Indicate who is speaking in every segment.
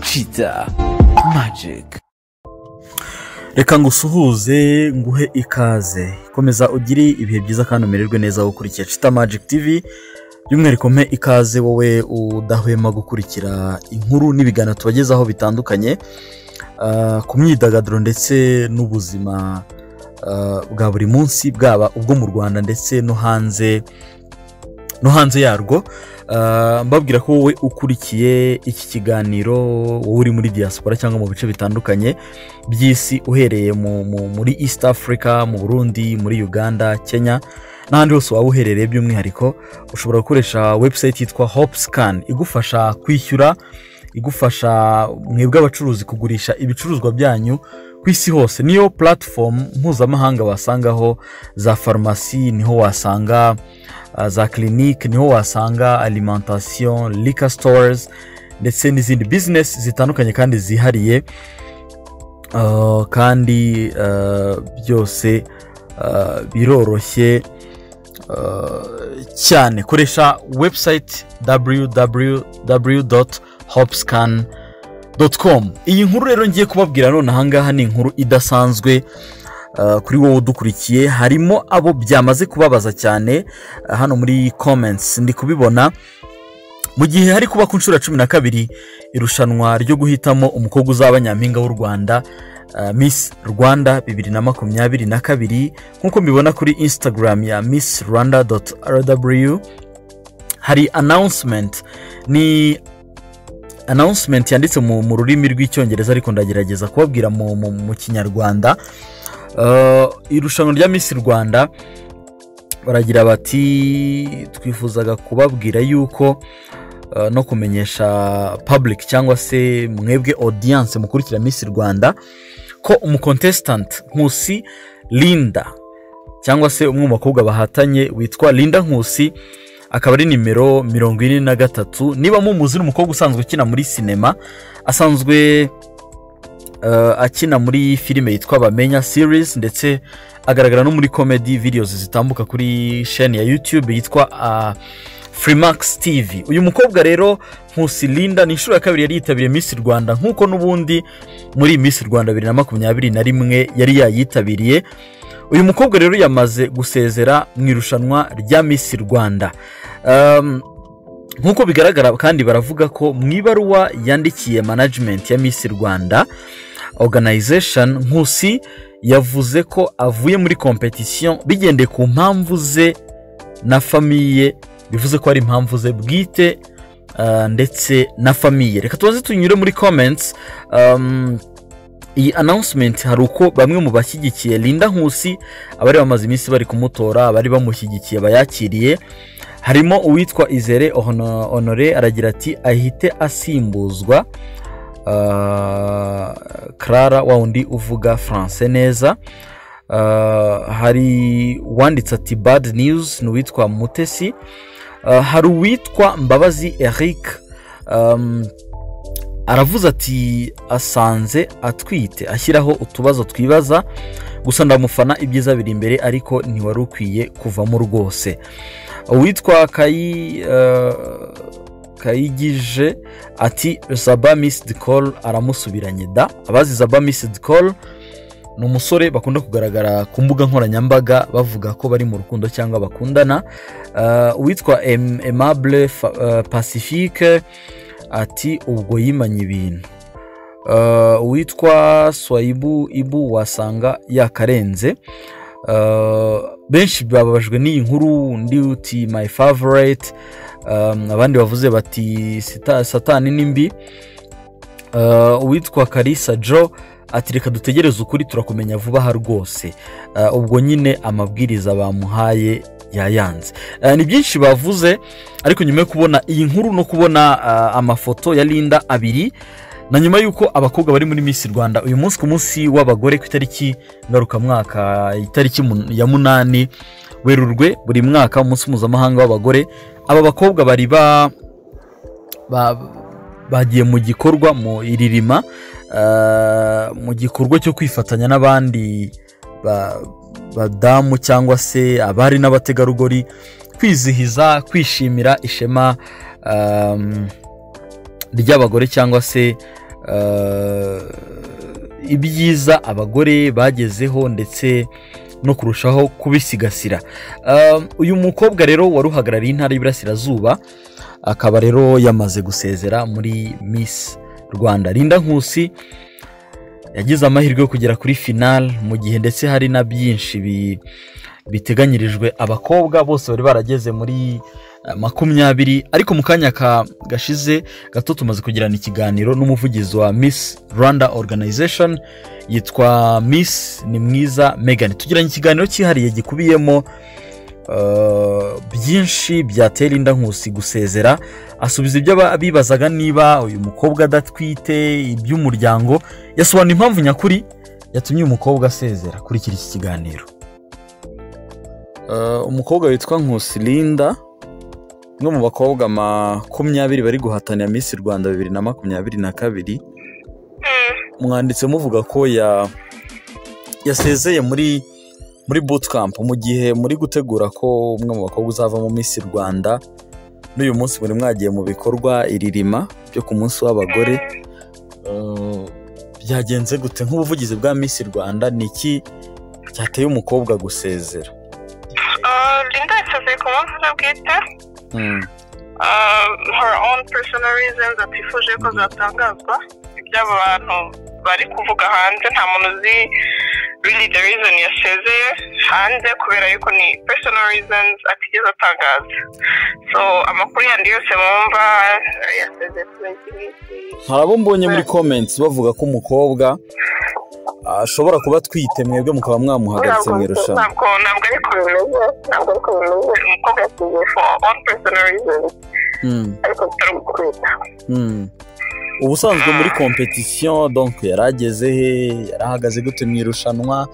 Speaker 1: kiza magike
Speaker 2: reka ngo usuhuze nguhe ikaze komeza ugire ibihe byiza kandi umererwe neza aho ukurikiye cita magike tivi by'umwihariko mpe ikaze wowe udahwema gukurikira inkuru n'ibiganiro tubagezaho bitandukanye ah, ku myidagaduro ndetse n'ubuzima ah, bwa buri munsi bwaba ubwo mu rwanda ndetse no hanze no hanze yarwo Ah, mbabwira ko wowe ukurikiye iki kiganiro wowe uri muri diaspora cyangwa mu bice bitandukanye by'isi uhereye mu, mu, muri east africa mu burundi muri uganda kenya n'ahandi hose waba uherereye by'umwihariko ushobora gukoresha website yitwa hopscan igufasha kwishyura igufasha mwebwe abacuruzi kugurisha ibicuruzwa byanyu ku isi hose niyo platform mpuzamahanga wasangaho za farumasi niho wasanga uh, za clinique niho wasanga alimentation liquor stores ndetse n'izindi business zitandukanye kandi zihariye Uh, kandi uh, byose uh, biroroshye uh, cyane koresha website www.hopscan.com iyi nkuru rero ngiye kubabwira none ahangaha ni inkuru idasanzwe Uh, kuri wowe udukurikiye harimo abo byamaze kubabaza cyane uh, hano muri comments ndi kubibona mu gihe hari kuba ku nshuro ya cumi na kabiri irushanwa ryo guhitamo umukobwa uzaba nyampinga w'u rwanda uh, miss rwanda bibiri na makumyabiri na kabiri nk'uko mbibona kuri instagram ya miss rwanda rw hari announcement ni announcement yanditse mu, mu rurimi rw'icyongereza ariko ndagerageza kubabwira mu, mu, mu kinyarwanda Uh, irushanwa rya miss rwanda baragira bati twifuzaga kubabwira yuko uh, no kumenyesha public cyangwa se mwebwe audience mukurikira miss rwanda ko umukontesitanti nkusi linda cyangwa se umwe mu bakobwa bahatanye witwa linda nkusi akaba ari nimero mirongo ine na gatatu niba mumuzi ni umukobwa usanzwe ukina muri sinema asanzwe uh, akina muri filime yitwa bamenya series ndetse agaragara no muri comedy videos zitambuka kuri sheni ya youtube yitwa uh, Freemax TV uyu mukobwa rero Nkusi Linda ni inshuro ya kabiri yari yitabiriye Miss Rwanda nk'uko n'ubundi muri Miss Rwanda bibiri na makumyabiri na rimwe yari yayitabiriye uyu mukobwa rero yamaze gusezera mu irushanwa rya Miss Rwanda um, nk'uko bigaragara kandi baravuga ko mu ibaruwa yandikiye management ya Miss Rwanda organization Nkusi yavuze ko avuye muri competition bigendeye ku mpamvu ze na famiye bivuze ko ari impamvu ze bwite ah, ndetse na famiye reka tubaze tunyure muri comments um, iyi announcement hari uko bamwe mu bashyigikiye Linda Nkusi abari bamaze iminsi bari kumutora abari bamushyigikiye bayakiriye harimo uwitwa Izere Hono- Honore aragira ati ahite asimbuzwa ah, Clara wa wundi uvuga Français neza Ah, hari uwanditse ati bad news ni uwitwa Mutesi Ah, hari uwitwa Mbabazi Eric um, aravuze ati asanze atwite ashyiraho utubazo twibaza gusa ndamufana ibyiza biri imbere ariko ntiwari ukwiye kuvamo rwose uwitwa kayi eh, kayigije ati zaba misidi koru aramusubiranye da abazi zaba misidi koru ni umusore bakunda kugaragara ku mbuga nkoranyambaga bavuga ko bari mu rukundo cyangwa bakundana Eh, uwitwa Em- aimable Fa- eh, pacifique ati ubwo yimanye ibintu Uh, uwitwa swayibu ibu wasanga yakarenze Uh, benshi bababajwe n'iyi nkuru undi uti my favorite um, abandi bavuze bati "Sita- satani ni mbi Uh, uwitwa karisa jo ati reka dutegereze ukuri turakumenya vuba aha rwose Uh, ubwo nyine amabwiriza bamuhaye yayanze Uh, ni byinshi bavuze ariko nyuma yo kubona iyi nkuru no kubona uh, amafoto ya linda abiri na nyuma y'uko abakobwa bari muri Miss rwanda uyu munsi ku munsi w'abagore ku itariki ngarukamwaka itariki mun- ya munani werurwe buri mwaka umunsi mpuzamahanga w'abagore aba bakobwa bari ba, ba bagiye mu gikorwa mu iririma ah, mu gikorwa cyo kwifatanya n'abandi ba- badamu cyangwa se abari n'abategarugori kwizihiza kwishimira ishema um, ry'abagore cyangwa se
Speaker 3: eh, ibyiza abagore bagezeho ndetse no kurushaho kubisigasira Eh, uyu mukobwa rero wari uhagarariye intara y'iburasirazuba akaba rero yamaze gusezera muri miss rwanda Linda nkusi yagize amahirwe yo kugera kuri finale mu gihe ndetse hari na byinshi bi- biteganyirijwe abakobwa bose bari barageze muri eh, makumyabiri ariko mu kanya ka- gashize gato tumaze kugirana ikiganiro n'umuvugizi wa miss rwanda organization yitwa miss ni mwiza megan tugiranye ikiganiro cyihariye gikubiyemo eh, byinshi byatera inda nkusi gusezera asubiza ibyo aba- bibazaga niba uyu mukobwa adatwite iby'umuryango yasobanura impamvu nyakuri yatumye uyu mukobwa asezera kurikira iki kiganiro
Speaker 2: umukobwa witwa nkusi linda umwe mu bakobwa makumyabiri bari guhatanira Miss rwanda bibiri na makumyabiri na kabiri mwanditse muvuga ko ya yasezeye muri muri bootcamp mu gihe muri gutegura ko umwe mu bakobwa uzavamo Miss rwanda n'uyu munsi muri mwagiye mu bikorwa iririma byo ku munsi w'abagore Eh, byagenze gute nk'ubuvugizi bwa Miss rwanda ni iki cyateye umukobwa gusezera
Speaker 4: Uh, Linda yasezeye ku mpamvu ze bwite uh, her own personal reasons atifuje ko zatangazwa iby'abo bantu bari kuvuga hanze nta muntu uzi really the reason yasezeye hanze kubera yuko ni personal reasons atigeze atangaza so amakuru yandi yose mwumva eh, yasezeye kubera iki ngiki
Speaker 2: hari abo mbonye muri comments bavuga ko umukobwa ashobora kuba atwite mwebwe mukaba mwamuhagaritse mu irushanwa
Speaker 4: ntabwo ntabwo ariko bimeze ntabwo ariko bimeze umukobwa yasezeye for own personal reasons
Speaker 2: Mm,
Speaker 4: ariko bitari gutwita
Speaker 2: mm. ubusanzwe muri competition donc yari ageze he yari ahagaze gute mu irushanwa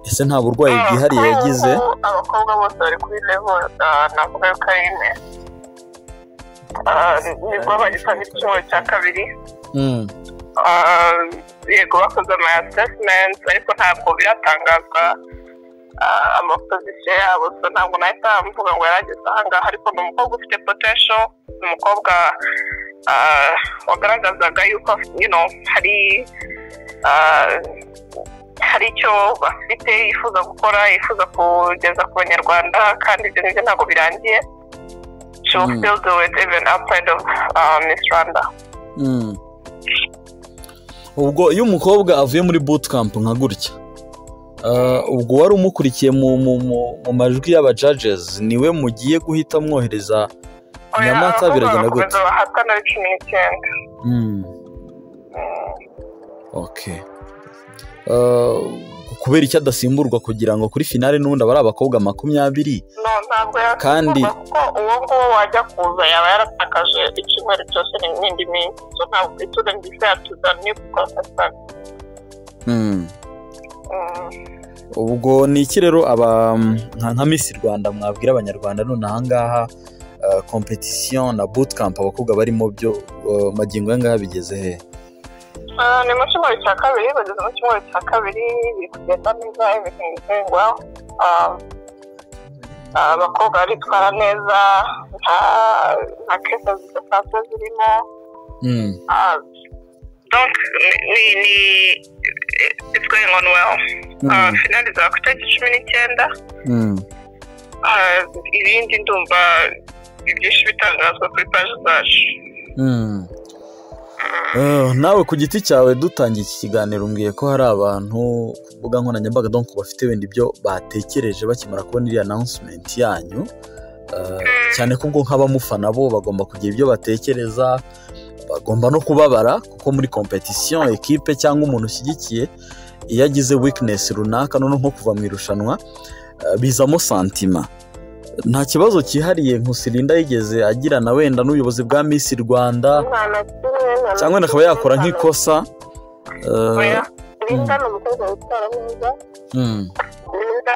Speaker 2: ese nta burwayi bwihariye yagize
Speaker 4: Abakobwa- abakobwa bose bari kuri level ah, navuga yuko ari imwe Ah, nibwo bagitanga icyumweru cya kabiri
Speaker 2: Mm,
Speaker 4: Ah, yego bakoze ama assessment ariko ntabwo biratangazwa ah, amapozisiyo yabo so ntabwo nahita mvuga ngo yarageze ahangaha ariko ni umukobwa ufite potential ni umukobwa ah, wagaragazaga yuko you know, hari ah, hari icyo bafite yifuza gukora yifuza kugeza ku banyarwanda kandi ibyo ngibyo ntabwo birangiye she will
Speaker 2: Mm.
Speaker 4: still do it even outside of ah, Miss Rwanda
Speaker 2: mm. ubwo iyo umukobwa avuye muri bootcamp nka gutya ah, ubwo wari umukurikiye mu, mu, mu, mu majwi y'aba judges niwe mugiye guhita mwohereza Nyamata biragenda gute?
Speaker 4: gute bahatana ari cumi n'icyenda
Speaker 2: Mm. Okay. Uh, kubera icyo adasimburwa kugira ngo kuri finale n'ubundi aba ari abakobwa makumyabiri
Speaker 4: no ntabwo yasimburwa
Speaker 2: Kandi-
Speaker 4: kuko uwo nguwo wajya kuza yaba yaratakaje icyumweru cyose n'indi minsi so ntabwo itura ndetse yatuza ni gukosasana
Speaker 2: ubwo ni iki rero aba nka nka Miss Rwanda mwabwira abanyarwanda none ahangaha uh, competition na bootcamp abakobwa barimo byo uh, magingo ayangaha bigeze he
Speaker 4: ni mu cyumweru cya kabiri bageze mu cyumweru cya kabiri biri kugenda neza everything is going well Um, ah, abakobwa baritwara neza nta nta kese zidasanzwe zirimo
Speaker 2: Mm.
Speaker 4: Ah, donc ni ni it's going on well
Speaker 2: Mm.
Speaker 4: finali za kutariki cumi n'icyenda
Speaker 2: Mm.
Speaker 4: Ah, ibindi ndumva ibyinshi bitangazwa kuri paji zacu
Speaker 2: Mm. Eh, nawe ku giti cyawe dutangiye iki kiganiro mbwiye ko hari abantu ku mbuga nkoranyambaga donc bafite wenda ibyo batekereje bakimara kubona iriya announcement yanyu Eh, cyane ko ubwo nk'abamufana bo bagomba kugira ibyo batekereza bagomba no kubabara kuko muri competition ekipe cyangwa umuntu ushyigikiye iyo agize weakness runaka noneho nko kuva mu irushanwa eh, bizamo santima nta kibazo cyihariye nkusirinda yigeze agirana wenda n'ubuyobozi bwa Miss Rwanda cyangwa wenda akaba yakora nk'ikosa eh,
Speaker 4: linda ni umukobwa witwara neza
Speaker 2: mm,
Speaker 4: linda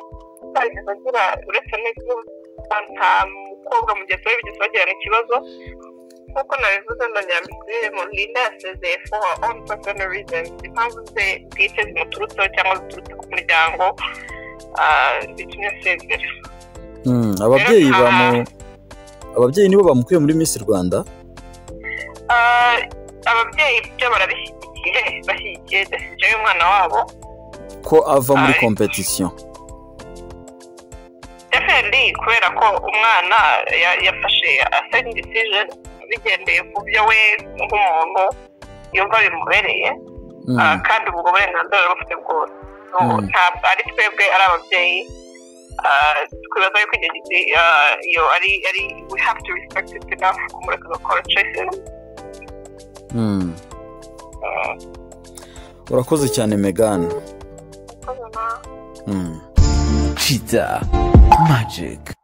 Speaker 4: atigeze agira uretse n'ikibazo nta mukobwa mugenzi we bigeze bagirana ikibazo nk'uko nabivuze na nyamisire mu linda yasezeye for her own personal reasons impamvu ze bwite zimuturutseho cyangwa ziturutse ku muryango ah, bitumye asezera
Speaker 2: mm. ababyeyi bamu ababyeyi nibo bamukuye muri Miss Rwanda
Speaker 4: Ah, ababyeyi byo barabishyigikiye igihe bashyigikiye desiziyo y'umwana wabo
Speaker 5: ko ava muri kompetisiyo
Speaker 4: defendi kubera ko umwana ya- yafashe asayiningi disijeni bigendeye ku byo we nk'umuntu yumva bimubereye
Speaker 5: Mm.
Speaker 4: Ah, kandi ubwo burenganzira yari bufite bwose No,
Speaker 5: Mm.
Speaker 4: ntabwo ari twebwe ari ababyeyi ah, twibaza yuko igihe giti ah, iyo ari ari we have to respect it enough kumureka agakora choices
Speaker 5: Mm.
Speaker 4: Ah,
Speaker 5: urakoze cyane megani
Speaker 4: urakoze, ma.
Speaker 5: Mm.
Speaker 1: cheetah magic